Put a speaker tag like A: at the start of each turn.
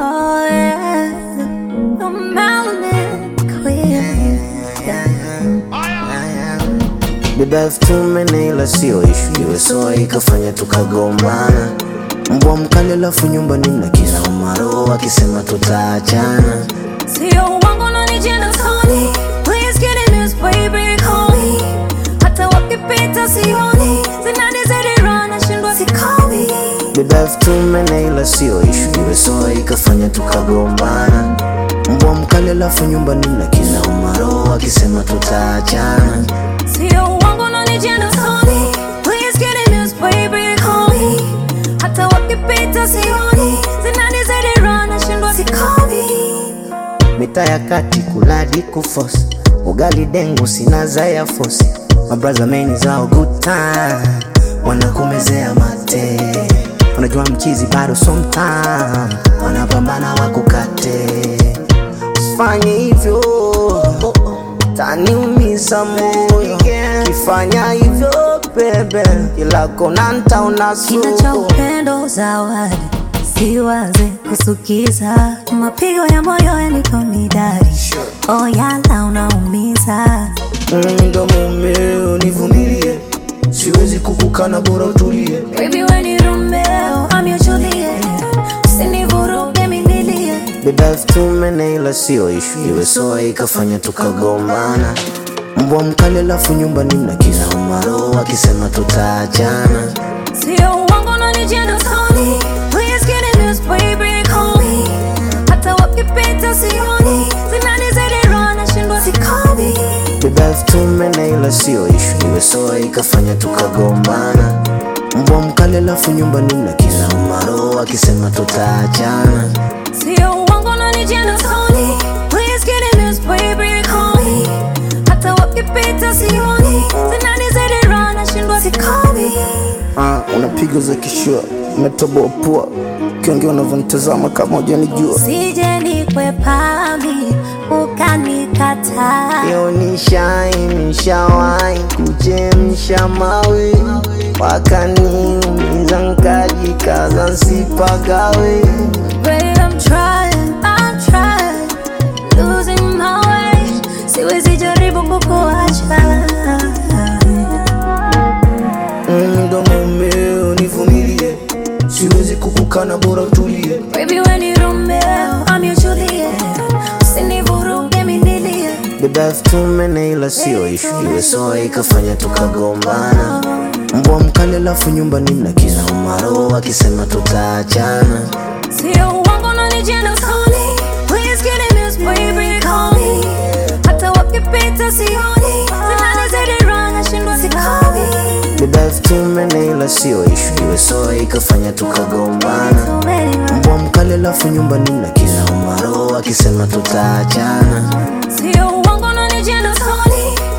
A: Oh yeah, the melanin queen.
B: Beba elfu tumene ila sio ishu, iwe soa ikafanya tukagombana. Mbwa mkali alafu nyumbani mna kila umaro akisema tutaachana.
A: Sio uongo unanijenga usoni. Please get in this baby, call me. Hata wakipita sioni. Zinanizidi roho nashindwa sikomi.
B: Beba elfu tumene ila sio ishu, iwe soa ikafanya tukagombana. Mbwa mkali alafu nyumbani mna kila umaro akisema tutaachana.
A: Sio uongo unanijenga usoni. Please get in this baby, call me. Hata wakipita sioni. Zinanizidi roho nashindwa sikomi.
B: Mita ya kati kuladi kufosi ugali dengu sina za ya fosi mabraza meni zao good time wanakumezea mate unajua mchizi bado sometime wanapambana wakukate usifanye hivyo taniumiza moyo kifanya hivyo bebe kila kona ntaona
A: Kina cha
B: suku
A: upendo zawadi, siwaze kusukiza, mapigo ya moyo yanipo midari, oh yala unaumiza.
B: Mm, ndo mumeo nivumilie siwezi kukukana bora utulie
A: Baby we ni Romeo, I'm your Juliet, usinivuruge minilie.
B: Beba elfu tumene ila sio ishu, iwe soa ikafanya tukagombana. Mbwa mkali alafu nyumbani mna kila umaro akisema tutaachana.
A: Sio uongo unanijenga usoni, please get in this baby, call me. Hata wakipita sioni, zinanizidi roho nashindwa sikomi.
B: Beba elfu tumene ila sio ishu, iwe soa ikafanya tukagombana. Mbwa mkali alafu nyumbani mna kila umaro akisema tutaachana.
A: Sio uongo unanijenga usoni, please get in this baby, call me. Hata wakipita sioni, zinanizidi roho nashindwa sikomi.
B: Ah, unapiga za kishua, umetoboa pua, ukiongea unavyonitazama kama hujanijua.
A: Sije nikwepami ukanikataa.
B: Yo nishai nishawai kuchemsha mawe wakaniumiza nkajikaza nsipagawe
A: Babe, I'm trying, I'm trying, losing my way. Siwezi jaribu kukuacha.
B: Mm, ndo mumeo nivumilie siwezi kukukana bora utulie
A: Baby, we ni Romeo, I'm your Juliet. Usinivuruge minilie.
B: beba elfu tumene ila sio ishu iwe soa ikafanya tukagombana mbwa mkali alafu nyumbani mna kila umaro akisema tutaachana
A: Sio uongo unanijenga usoni. Please get in this baby, call me. Hata wakipita sioni, zinanizidi roho nashindwa sikomi.
B: beba elfu tumene ila sio ishu iwe soa ikafanya tukagombana
A: So many
B: mbwa mkali alafu nyumbani mna kila umaro akisema tutaachana
A: Sio uongo unanijenga usoni.